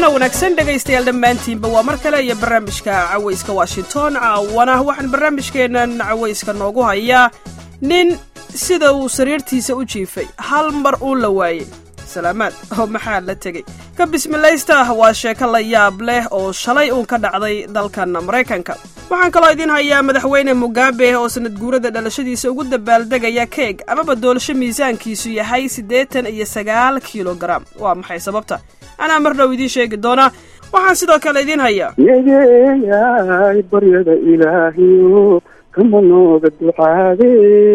wacan oo wanaagsan dhegaystayaal dhammaantiinba waa mar kale iyo barnaamijka cawayska washington caawana waxaan barnaamijkeennan cawayska noogu hayaa nin sida uu sariirtiisa u jiifay hal mar uun la waayey salaamaad oo maxaa la tegey ka bismilaysta waa sheeko la yaab leh oo shalay uun ka dhacday dalkan maraykanka waxaan kaloo idiin hayaa madaxweyne mugabe oo sanad guurada dhalashadiisa ugu dabaaldegaya keeg amaba doolasho miisaankiisu yahay siddeetan iyo sagaal kilogaram waa maxay sababta anaa mar dhow idiin sheegi doonaa waxaan sidoo kale idiin hayaa yegeeyaay baryada ilaahiyo kama nooga ducaade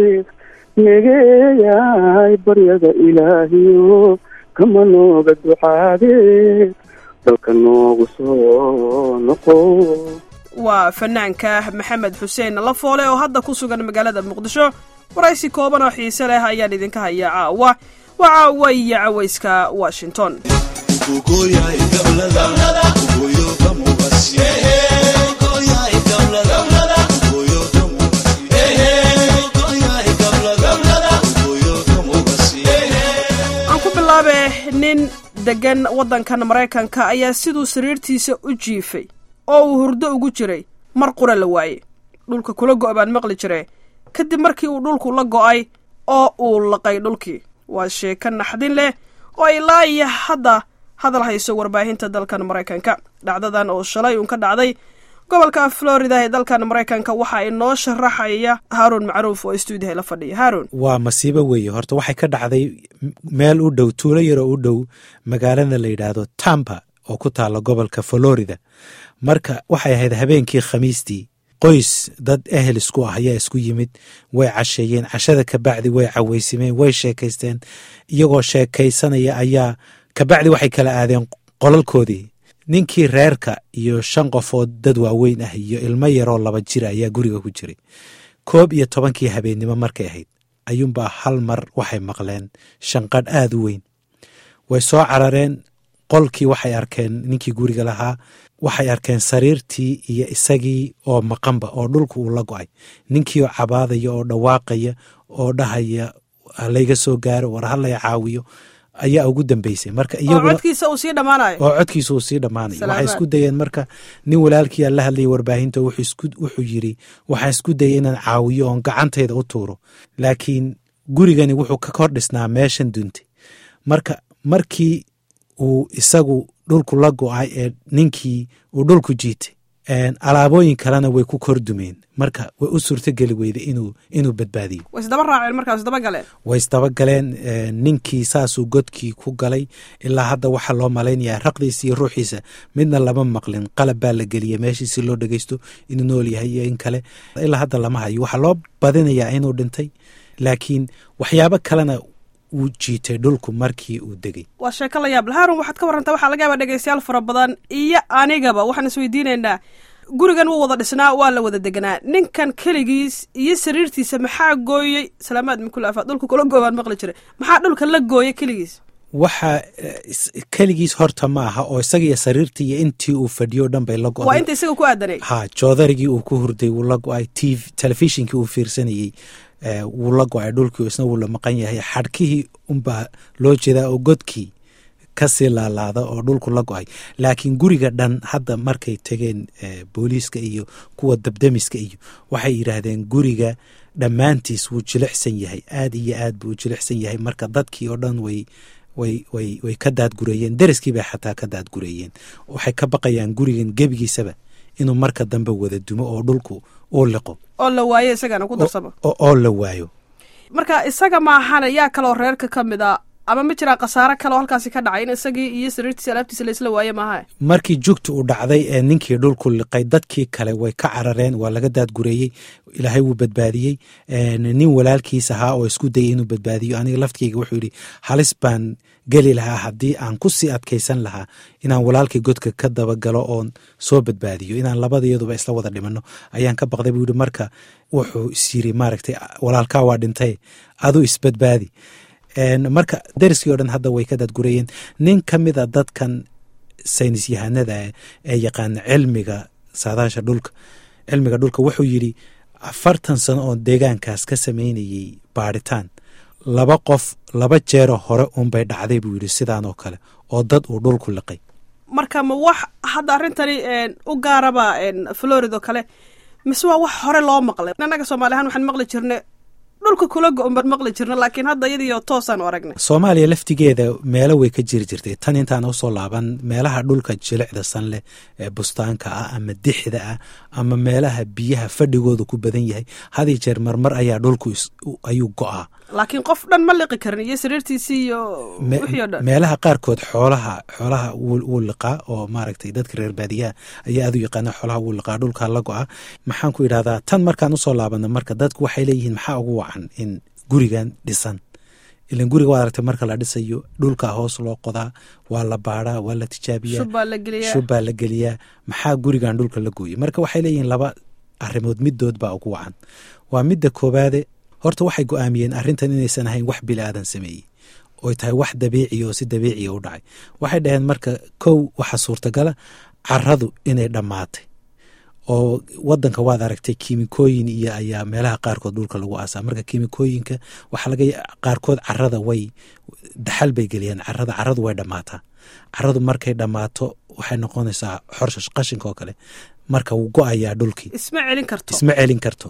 yegeeyaay baryada ilaahiyo kama nooga ducaade dalka noogu soo noqo waa fanaanka maxamed xuseen lafoole oo hadda ku sugan magaalada muqdisho waraysi kooban oo xiise leh ayaan idinka hayaa caawa waa caawa iyo cawayska washington aan ku bilaabe nin degan waddankan maraykanka ayaa siduu sariirtiisa u jiifay oo uu hurdo ugu jiray mar qura la waayey dhulka kula go' baan maqli jire kadib markii uu dhulku la go'ay oo uu laqay dhulkii waa sheeko naxdin leh oo ilaa iyo hadda hadal hayso warbaahinta dalkan maraykanka dhacdadan oo shalay uun ka dhacday gobolka florida ee dalkan maraykanka waxaa inoo sharaxaya haaruun macruuf oo stuudiyaha la fadhiya haaruun waa masiibo weeye horta waxay ka dhacday meel u dhow tuulo yaroo u dhow magaalada la yidhaahdo tampa oo ku taalla gobolka florida marka waxay ahayd habeenkii khamiistii qoys dad ehel isku ah ayaa isku yimid way casheeyeen cashada kabacdi way caweysimeen way sheekaysteen iyagoo sheekaysanaya ayaa kabacdi waxay kala aadeen qolalkoodii ninkii reerka iyo shan qofood dad waaweyn ah iyo ilmo yaroo laba jira ayaa guriga ku jiray koob iyo tobankii habeennimo markay ahayd ayuunbaa hal mar waxay maqleen shanqadh aad u weyn way soo carareen qolkii waxay arkeen ninkii guriga lahaa waxay arkeen sariirtii iyo isagii oo maqanba oo dhulka uu la go'ay ninkii oo cabaadaya oo dhawaaqaya oo dhahaya halayga soo gaaro war halay caawiyo ayaa ugu dambeysay marka oo codkiisa uu sii dhammaanayo oo codkiisa uu sii dhammaanayo waxay Salaamaad. isku dayeen marka nin walaalkiia la hadlayay warbaahinta wuxuu isku- wuxuu yiri waxaan isku dayay inaan caawiyo oon gacantayda u tuuro laakiin gurigani wuxuu ka kor dhisnaa meeshan duntay marka markii uu isagu dhulku la go'ay ee ninkii uu dhulku jiitay alaabooyin kalena way ku kor dumeen marka way u suurtogeli weyday inuu inuu badbaadiyo way isdaba raaceen markaas isdaba galeen way isdabagaleen eh, ninkii saasuu godkii ku galay ilaa hadda waxaa loo malaynayaa raqdiisa iyo ruuxiisa midna lama maqlin qalab baa la geliyay meeshii si loo dhegeysto inuu nool yahay iyo in kale ilaa hadda lama hayo waxaa loo badinayaa inuu dhintay laakiin waxyaabo kalena uu jiitay dhulku markii uu degay waa sheeko la yaab leh haarun waxaad ka warrantaa waxaa laga yaabaa dhegaystayaal fara badan iyo anigaba waxaan isweydiinaynaa gurigan wuu wada dhisnaa waa la wada deganaa ninkan keligiis iyo sariirtiisa maxaa gooyey salaamaad min kulli afaad dhulka kula goobaan maqli jiray maxaa dhulka la gooyey keligiis waxa eh, is- keligiis horta ma aha oo isaga iyo sariirtii iyo intii uu fadhiyo o dhan bay la waa go'day inta isaga ku aadanay ha joodarigii uu ku hurday wuu la go'ay tv telefishinkii uu fiirsanayey eh, wuu la go'ay dhulkii isna wuu la maqan yahay xadhkihii unbaa loo jeedaa oo godkii kasii laalaada oo dhulku la go'ay laakiin guriga dhan hadda markay tegeen eh, booliiska iyo kuwa dabdemiska iyo waxay yidhaahdeen guriga dhammaantiis wuu jilicsan yahay aad iyo aad buu u jilicsan yahay marka dadkii oo dhan way way way way ka daadgureeyeen deriskii bay xataa ka daadgureeyeen waxay ka baqayaan gurigan gebigiisaba inuu marka dambe wada dumo oo dhulku uu liqo oo la waaye isagana ku darsamo oo oo la waayo marka isaga maahane yaa kaloo reerka ka mid a ama ma jiraa khasaare kale oo halkaasi ka dhacay in isagii iyo sariirtiisa alaabtiisa laysla waaye maaha markii jugta uu dhacday ee ninkii dhulku liqay dadkii kale way ka carareen waa laga daadgureeyey ilaahay wuu badbaadiyey Eh, nin walaalkiis ahaa oo isku dayay inuu badbaadiyo aniga laftigeyga wuxuu yidhi halis baan geli lahaa haddii aan ku sii adkaysan lahaa inaan walaalkii godka ka dabagalo oon soo badbaadiyo inaan labadayaduba isla wada dhimanno ayaan ka baqday buu yidhi marka wuxuu is yiri maaragtay walaalkaa waa dhintay aduu isbadbaadi En, marka deriskii oo dhan hadda way ka daadgurayeen nin ka mid a dadkan saynis yahanada ee yaqaana cilmiga saadaasha dhulka cilmiga dhulka wuxuu yidhi afartan sano oo deegaankaas ka sameynayey baadhitaan laba qof laba jeero hore unbay dhacday buu yidhi sidaan oo kale oo dad uu dhulku liqay marka ma wax hadda arrintani u gaaraba florida oo kale mise waa wax hore loo maqlay annaga soomaali ahaan waxaan maqli jirnay dhulka kula go-on baan maqli jirna laakiin hadda iyadiyo toosaan aragnay soomaaliya laftigeeda meelo way ka jiri jirtay tan intaan usoo laaban meelaha dhulka jilicda san leh ee bustaanka ah ama dixda ah ama meelaha biyaha fadhigooda ku badan yahay hadii jeer marmar ayaa dhulku ayuu go-aa laakiin qof dhan ma liqi karin iyo sariirtiisii iyo wixii o dhan meelaha qaarkood xoolaha xoolaha wuu liqaa oo maaragtay dadka reer baadiyaha ayaa aad u yaqaana xoolaha wuu liqaa dhulkaa la go-a maxaan ku idhahdaa tan markaan usoo laabana marka dadku waxay leeyihiin maxaa ugu wacan in gurigan dhisan ilan guriga waad aragtay marka la dhisayo dhulkaa hoos loo qodaa waa la baadhaa waa la tijaabiyaa shubbaa la geliyaa maxaa gurigan dhulka la gooyey marka waxay leeyihiin laba arrimood midood baa ugu wacan waa midda koobaade horta waxay go-aamiyeen arrintan inaysan ahayn wax bili aadan sameeyey oy tahay wax dabiiciya oo si dabiiciya u dhacay waxay dhaheen marka kow waxa suurtagala caradu inay dhammaatay oo wadanka waad aragtay kiimikooyin iyo ayaa meelaha qaarkood dhulka lagu aasaa marka kiimikooyinka waxaa laga qaarkood carada way daxal bay geliyaan carada caradu way dhammaataa caradu markay dhammaato waxay noqonaysaa xorshash qashinka oo kale marka wuu go-ayaa dhulkii isma celin karto isma celin karto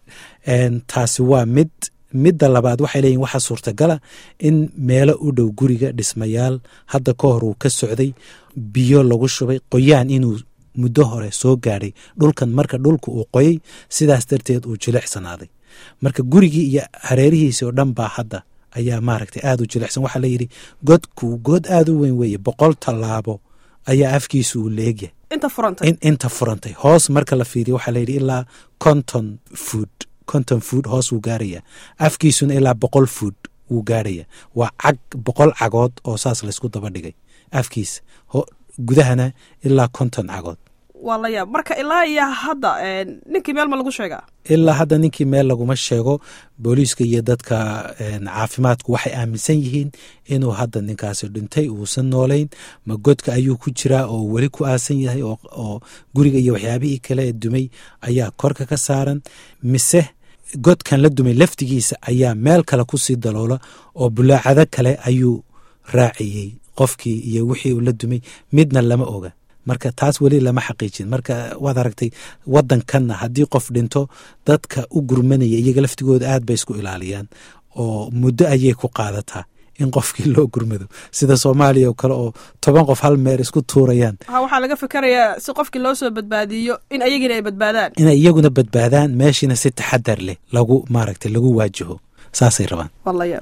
taasi waa mid midda labaad waxay leeyihin waxaa suurtagala in meelo u dhow guriga dhismayaal hadda ka hor uu ka socday biyo lagu shubay qoyaan inuu muddo hore soo gaadhay dhulkan marka dhulka uu qoyay sidaas darteed uu jilicsanaaday marka gurigii iyo hareerihiisi oo dhan baa hadda ayaa maaragtay aada u jilicsan waxaa layidhi godku god aada u weyn weeye boqol tallaabo ayaa afkiisu uu leegyahay inta furantay inta furantay hoos marka la fiiriyo waxaa layidhi ilaa conton food conton food hoos wuu gaarayaa afkiisuna ilaa boqol food wuu gaarhaya waa cag boqol cagood oo saas laysku daba dhigay afkiisa gudahana ilaa konton cagood waa la yaab marka ilaa iyo hadda ninkii meel ma lagu sheegaa ilaa hadda ninkii meel laguma sheego booliiska iyo dadka caafimaadku waxay aaminsan yihiin inuu hadda ninkaasi dhintay uusan noolayn ma godka ayuu ku jiraa oo weli ku aasan yahay oo guriga iyo waxyaabihii kale ee dumay ayaa korka ka saaran mise godkan la dumay laftigiisa ayaa meel kale kusii daloola oo bulaacado kale ayuu raaciyey qofkii iyo wixii uu la dumay midna lama oga marka taas weli lama xaqiijin marka waad aragtay wadankanna haddii qof dhinto dadka u gurmanaya iyaga laftigooda aad bay isku ilaaliyaan oo muddo ayay ku qaadataa in qofkii loo gurmado sida soomaaliya oo kale oo toban qof hal meer isku tuurayaan ha waxaa laga fikarayaa si qofkii loo soo badbaadiyo in ayagina ay badbaadaan inay iyaguna badbaadaan meeshiina si taxadar leh lagu maaragtay lagu waajaho saasay rabaan walaya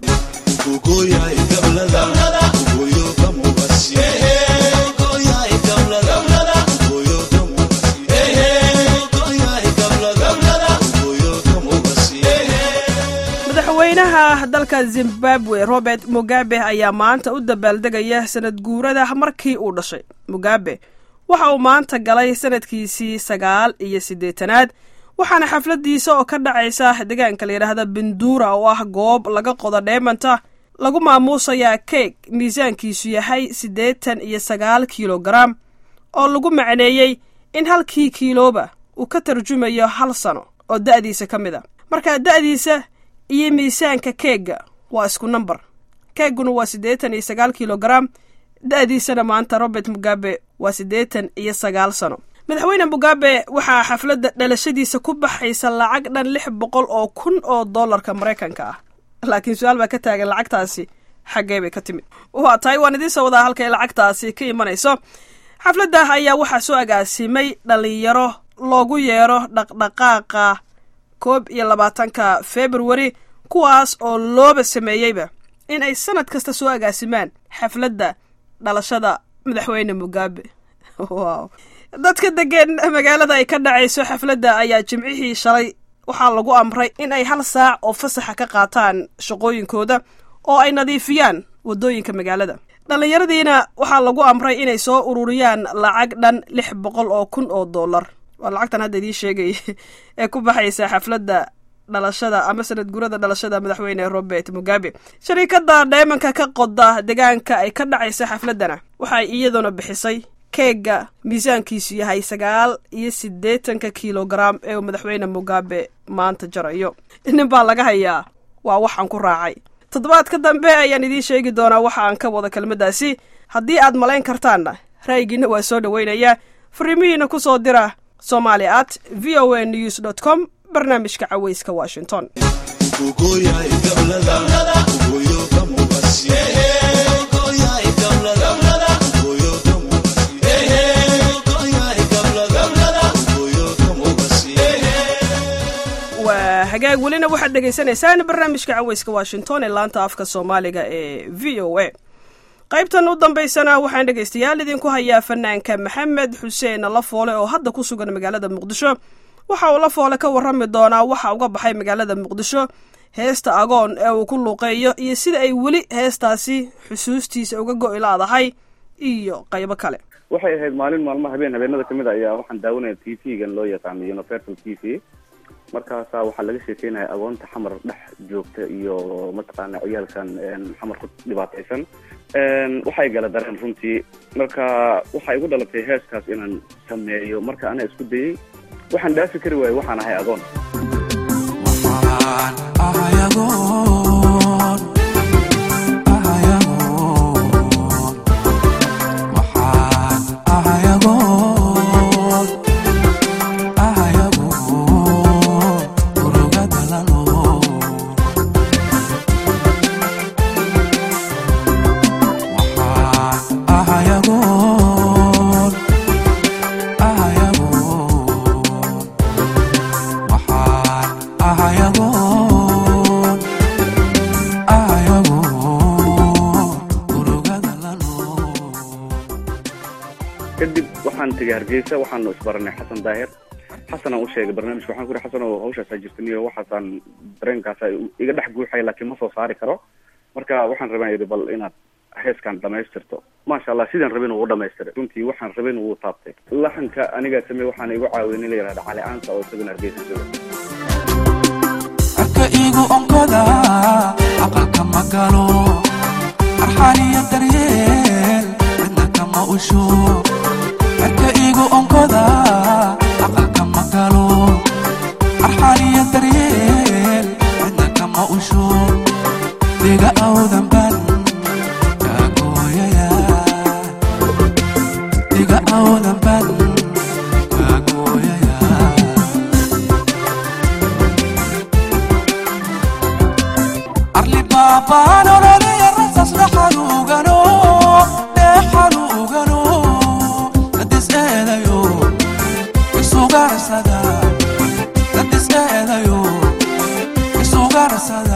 madaxweynaha dalka zimbabwe robert mugabe ayaa maanta u dabaaldegaya sanad guurada markii uu dhashay mugabe waxa uu maanta galay sanadkiisii sagaal iyo siddeetanaad waxaana xafladiisa oo ka dhacaysa deegaanka la yidhaahda bindura oo ah goob laga qodo dheemanta lagu maamuusayaa keeg miisaankiisu yahay siddeetan iyo sagaal kilogaram oo lagu macneeyey in halkii kiilooba uu ka tarjumayo hal sano oo da'diisa ka mid a marka da'diisa iyo miisaanka keegga waa isku namber keegguna waa siddeetan iyo sagaal kilogaram da'diisana maanta robert mugabe waa siddeetan iyo sagaal sano madaxweyne mugabe waxaa xafladda dhalashadiisa ku baxaysa lacag dhan lix boqol oo kun oo dollarka maraykanka ah laakiin su-aal baa ka taagan lacagtaasi xaggee bay ka timid waa tahay waan idiin soo wadaa halkay lacagtaasi ka imanayso xafladda ayaa waxaa soo agaasimay dhallinyaro loogu yeero dhaqdhaqaaqa koob iyo labaatanka februari kuwaas oo looba sameeyeyba in ay sanad kasta soo agaasimaan xafladda dhalashada madaxweyne mugabe wow dadka degan magaalada ay ka dhacayso xafladda ayaa jimcihii shalay waxaa lagu amray in ay hal saac oo fasaxa ka qaataan shaqooyinkooda oo ay nadiifiyaan waddooyinka magaalada dhallinyaradiina waxaa lagu amray inay soo ururiyaan lacag dhan lix boqol oo kun oo dollar waa lacagtan hadda idiin sheegay ee ku baxaysa xafladda dhalashada ama sanad gurada dhalashada madaxweyne robert mugabe shariikadda dheemanka ka qoda deegaanka ay ka dhacaysa xafladdana waxay iyaduna bixisay keegga miisaankiisu yahay sagaal iyo siddeetanka kilogaram ee uu madaxweyne mugabe maanta jarayo nin baa laga hayaa waa waxaan ku raacay toddobaadka dambe ayaan idiin sheegi doonaa waxa aan ka wada kelmaddaasi haddii aad malayn kartaanna ra'yigiina waa soo dhoweynayaa fariimihiina ku soo dira somali at v o a news dot com barnaamijka caweyska washington waa hagaag welina waxaad dhegaysanaysaan barnaamijka caweyska washington ee laanta afka soomaaliga ee v o a qaybtan u dambaysana waxaan dhegaystayaal idinku hayaa fanaanka maxamed xuseen lafoole oo hadda ku sugan magaalada muqdisho waxa uu lafoole ka warrami doonaa waxa uga baxay magaalada muqdisho heesta agoon ee uu ku luuqeeyo iyo sida ay weli heestaasi xusuustiisa uga go'i laadahay iyo qaybo kale waxay ahayd maalin maalmo habeen habeenada kamid a ayaa waxaan daawanaya t v-gan loo yaqaano universal t v markaasaa waxaa laga sheekeynaya agoonta xamar dhex joogta iyo mataqaana ciyaalkan xamar ku dhibaataysan waxay gala dareen runtii marka waxay igu dhalatay heeskaas inaan sameeyo marka anaa isku dayey waxaan dhaafi kari waayey waxaan ahay agoon kadib waxaan tegay hargeysa waxaanu isbaranay xasan daahir xasanaan u sheegay barnaamijka waxaan ku ihi xasan oo hawshaasaa jirtan iyo waxaasaan dareenkaasa iga dhex guuxaya laakiin ma soo saari karo marka waxaan rabaa yidhi bal inaad heeskan dhamaystirto maasha allah sidaan rabin uu dhamaystiray runtii waxaan rabin wuu taabtay laxanka anigaa samey waxaana igu caawinay la yihahda cali aansa oo isaguna hargeysa jooga arka igu onkoda aqalka ma galo arxaniyo daryeel midna kama usho arka igu onkoda aqalka ma galo arxaniyo daryeel midna kama usho diga awdan ban kaagooyaya diga awdan ban kaagooyaya arli baabaan ololaya rasas dhaxaluugano dheexaluugano dadis eedayo isugarsada dadis eedayo isugarsada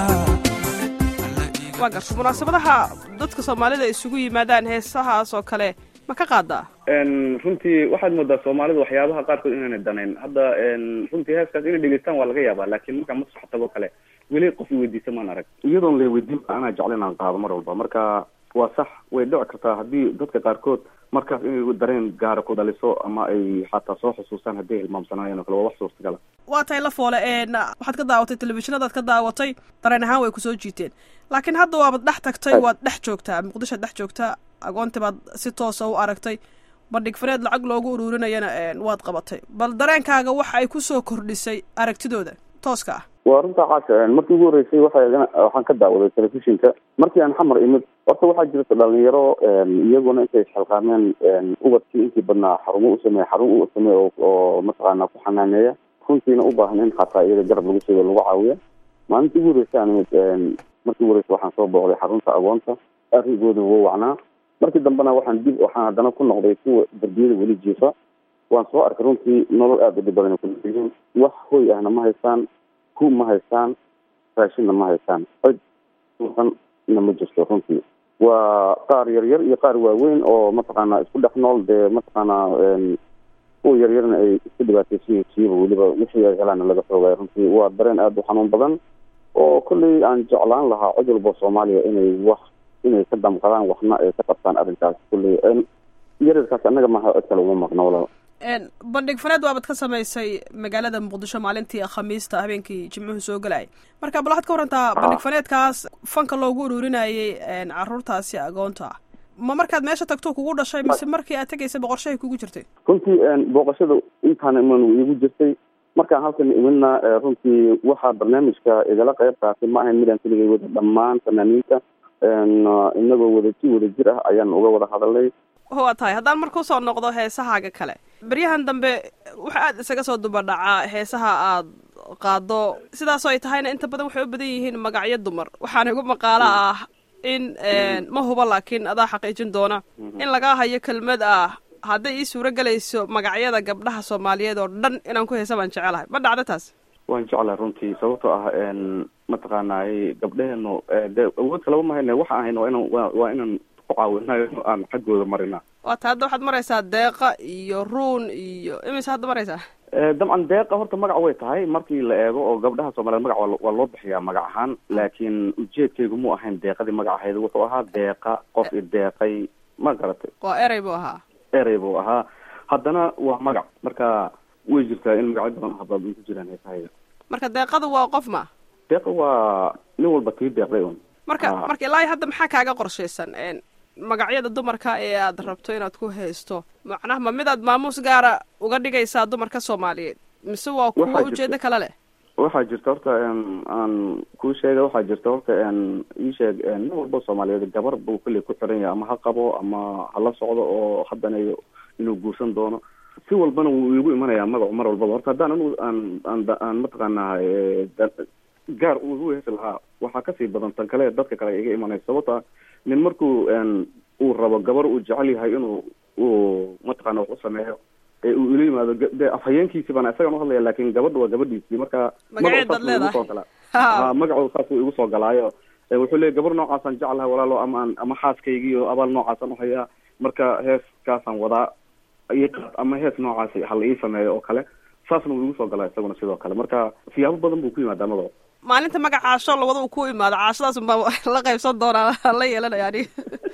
waa garta munaasabadaha dadka soomaalida isugu yimaadaan heesahaas oo kale ma ka qaadaa runtii waxaad moodaa soomaalida waxyaabaha qaarkood inaanay danayn hadda runtii heeskaas inay dhegeystaan waa laga yaabaa laakiin markaa masrax tago kale weli qof iweydiisa maan arag iyadoon la weydiin anaa jecla inaan qaado mar walba marka waa sax way dhici kartaa haddii dadka qaarkood markaas inay dareen gaara ku dhaliso ama ay xataa soo xusuustaan hadday hilmaamsanaayeen oo kale waa wax suurtagala waa tahay la foole waxaad ka daawatay telefishinadaad ka daawatay dareen ahaan way kusoo jiiteen laakiin hadda waabad dhex tagtay waad dhex joogtaa muqdishoad dhex joogtaa agoonti baad si toosa u aragtay bandhig fareed lacag loogu ururinayana waad qabatay bal dareenkaaga waxa ay kusoo kordhisay aragtidooda tooska ah waa runtaa caasha markii ugu horreysay waxa waxaan ka daawaday telefishinka markii aan xamar imid horta waxaa jirta dhalinyaro iyaguna intay isxilqaameen ubadkii intii badnaa xarumo u sameeya xarun u sameeya oo mataqaana ku xanaaneeya runtiina u baahan in xataa iyaga garab lagu sheego lagu caawiya maalintii ugu horreysay aan imid markii ugu horreysay waxaan soo booqday xarunta agoonta arrinkooda wuu wacnaa markii dambena waxaan dib waxaan haddana ku noqday kuwa darbiyada weli jiifa waan soo arkay runtii nolol aada u dhib badan ku yihiin wax hoy ahna ma haystaan hu ma haystaan raashinna ma haystaan cid na ma jirto runtii waa qaar yaryar iyo qaar waaweyn oo mataqaana isku dhex nool dee mataqaana kuwa yaryarna ay isku dhibaataysan siiba weliba wixii ay helaana laga xoogayo runtii waa dareen aada u xanuun badan oo kolley aan jeclaan lahaa cid walba soomaaliya inay wax inay ka damqadaan waxna ay ka qabtaan arrinkaas kolley yaryarkaas annaga maha cid kale uma maqno walaal bandhig faneed waabad ka samaysay magaalada muqdisho maalintii khamiista habeenkii jimcuhu soo gelayay marka bal waxaad ka warantaa bandhig faneedkaas fanka loogu ururinayay caruurtaasi agoonta ma markaad meesha tagto kugu dhashay mise markii aad tegaysa boqorshahay kugu jirtay runtii booqashada intaana iman igu jirtay markaan halkan imidna runtii waxaa barnaamijka igala qayb qaatay ma ahayn midaan keligay wada dhammaan fanaaniinta inagoo wada si wada jir ah ayaan uga wada hadalnay waa tahay haddaan marka usoo noqdo heesahaaga kale beryahan dambe waxa aad isaga soo dubadhacaa heesaha aad qaado sidaasoo ay tahayna inta badan waxay u badan yihiin magacyo dumar waxaana igu maqaalo ah in ma hubo laakiin adaa xaqiijin doona in lagaa hayo kelmad ah hadday ii suuro gelayso magacyada gabdhaha soomaaliyeed oo dhan inaan ku heesa baan jecelahay ma dhacdo taas waan jeclahay runtii sababtoo ah mataqaanaay gabdheheenu de awood kalaba mahayne waxa ahayna waa inaan wa waa inaan ku caawinayo aan xaggooda marina waata hadda waxaad maraysaa deeqa iyo ruun iyo imise hadda maraysaa dabcan deeqa horta magac way tahay markii la eego oo gabdhaha soomaliyeed magac waa waa loo bixiyaa magac ahaan laakiin ujeedkaygu mu ahayn deeqadii magac ahayd wuxuu ahaa deeqa qof i deeqay ma garatay waa erey buu ahaa erey buu ahaa haddana waa magac marka way jirtaa in magacyo badan hadda ku jiraan heesahayda marka deeqadu waa qof ma deeqa waa nin walba kii deeqday un marka marka ilaahi hadda maxaa kaaga qorshaysan magacyada dumarka ee aad rabto inaad ku haysto macnaha ma midaad maamuus gaara uga dhigaysaa dumarka soomaaliyeed mise waa kuwa ujeedo kale leh waxaa jirta horta aan kuu sheega waxaa jirta horta ii sheeg nin walba soomaaliyeed gabar buu kolley ku xiran yahay ama ha qabo ama hala socdo oo haddana inuu guursan doono si walbana wuu igu imanayaa magacu mar walbaba horta haddaan anigu aan aan aan mataqaanaa gaar uu igu heesi lahaa waxaa kasii badan tan kale dadka kale iga imanaysa sababta nin markuu uu rabo gabar uu jecel yahay inuu uu mataqaana wax u sameeyo ee uu ila yimaado de afhayeenkiisi baan isagan uhadlaya laakin gabadha waa gabadhiisii marka magaceed baad leedahay ha magacu saasuu igu soo galaayo wuxuu leeyay gabar noocaasaan jeclahay walaalo ama aan ama xaaskaygiiyo abaal noocaasaan uhayaa marka heeskaasaan wadaa ama hees noocaasi hala ii sameeyo oo kale saasna wuu igu soo galaa isaguna sidoo kale marka siyaabo badan buu ku yimaadaa magacu maalinta magac caasho lawada uu ku imaado caashadaas baa la qaybsan doonaa la yeelanaya aniga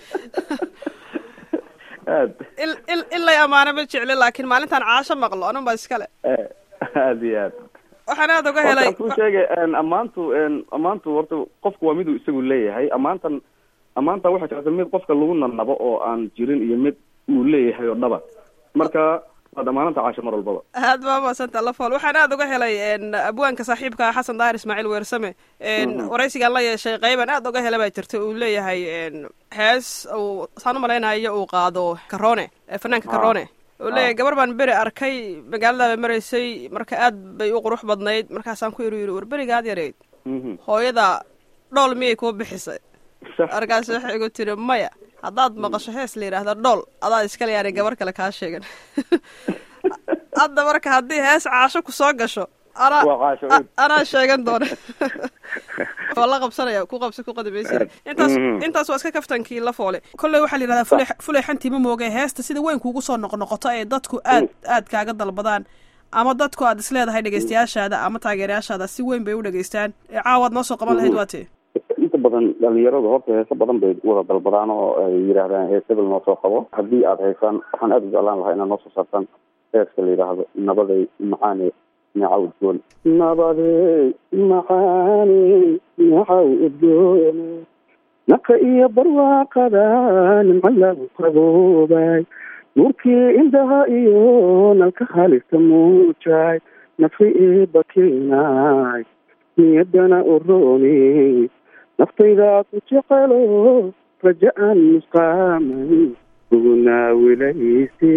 aad in in in lay amaano ma jecli laakiin maalintaan caasho maqlo anun baa iskale aad iyo aad waxaan aad uga helay ku sheegay ammaantu ammaantu horta qofku waa miduu isagu leeyahay ammaantan ammaanta waxaa jirta mid qofka lagu nanabo oo aan jirin iyo mid uu leeyahay oo dhaba marka waad ammaananta caasho mar walbaba aad baa maasanta lafool waxaan aad uga helay abwaanka saaxiibka xasan daahir ismaaciil weersame waraysigaan la yeeshay qeyban aad uga hela baa jirta uu leeyahay hees uu saan u malaynayo uu qaado karoone fanaanka karoone uu leeyahay gabar baan beri arkay magaaladaaba maraysay marka aad bay u qurux badnayd markaasaan ku iri yiri war beriga aad yareyd hooyada dhool miyay kuu bixisay markaas waxay igu tiri maya haddaad maqasho hees la yidhaahda dhool adaa iskale yaanay gabar kale kaa sheegan hadda marka haddii hees caasho ku soo gasho anaa anaa sheegan doona waa la qabsanaya ku qabsa ku qadimaysa intaas intaas waa iska kaftankii la foole kolley waxaa la yidhahdaa fule fulexantii ma mooge heesta sida weyn kuugu soo noqnoqoto ee dadku aad aad kaaga dalbadaan ama dadku aad isleedahay dhegeystayaashaada ama taageerayaashaada si weyn bay u dhegeystaan ee caawaad noo soo qaban lahayd waa tee inta badan dhalinyaradu horta heese badan bay wada dalbadaan oo ay yidhaahdaan hees hebel noo soo qabo haddii aada haysaan waxaan aada u jeclaan lahaa inaad noo soo saartaan heeska la yidhaahdo nabaday macaane neecaw udgoon nabaday macaane neecaw udgoone naka iyo barwaaqada nimco lagu qaboobay nuurkii indhaha iyo nalka halista muujay nafi ii bakiinay niyadana urooni naftaydaa ku jecelo raja aan musqaamay ugunaawilayse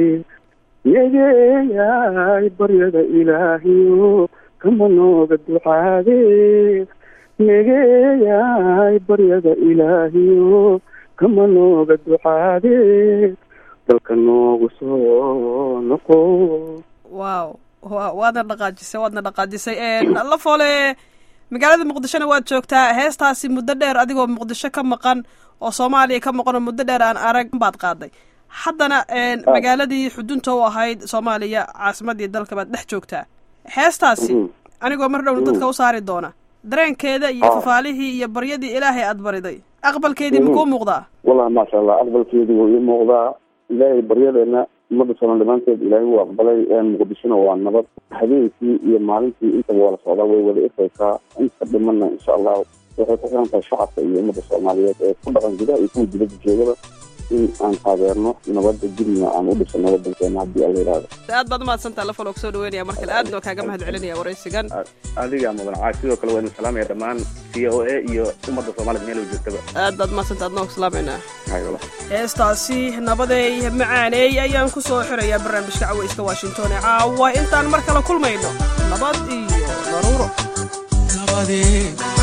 yegeeyay baryada ilaahiyo kama nooga ducaade yegeeyay baryada ilaahiyo kama nooga ducaade dalka noogu soo noqo wow wa waadna dhaqaajisay waadna dhaqaajisay la foole magaalada muqdishona waad joogtaa heestaasi muddo dheer adigoo muqdisho ka maqan oo soomaaliya ka maqan oo muddo dheer aan arag baad qaaday haddana magaaladii xudunta u ahayd soomaaliya caasimadii dalka baad dhex joogtaa heestaasi anigoo mar dhowna dadka u saari doona dareenkeeda iyo fafaalihii iyo baryadii ilaahay aad bariday aqbalkeedii makuu muuqdaa wallahi maasha allah aqbalkeedii wuu ii muuqdaa ilaahay baryadeena ummadda soomaal dhamaanteed ilaahay wuu aqbalay muqdishona waa nabad habeenkii iyo maalintii intaba waa la socdaa way wada ifaysaa inta dhimana insha allahu waxay ku xiran tahay shacabka iyo ummadda soomaaliyeed ee ku dhaqan gudaha iyo kuwa dibadda joogaba in aan taageerno nabadda dibna aan u dhisano wadankeena haddii alla yidhaahdo aad baad umahadsantaa lafalo kusoo dhaweynaya mar kale aadna kaaga mahad celinaya waraysigan adiga mudan caash sidoo kale waa idin salaamaya dhammaan c o a iyo ummadda soomaalida meel joogtaba aad baad umahadsantaa adnoo kusalaamayna hayola heestaasi nabadeey macaaneey ayaan ku soo xirayaa barnaamijka cawayska washington ee caawa intaan mar kale kulmayno nabad iyo daruuro nabadee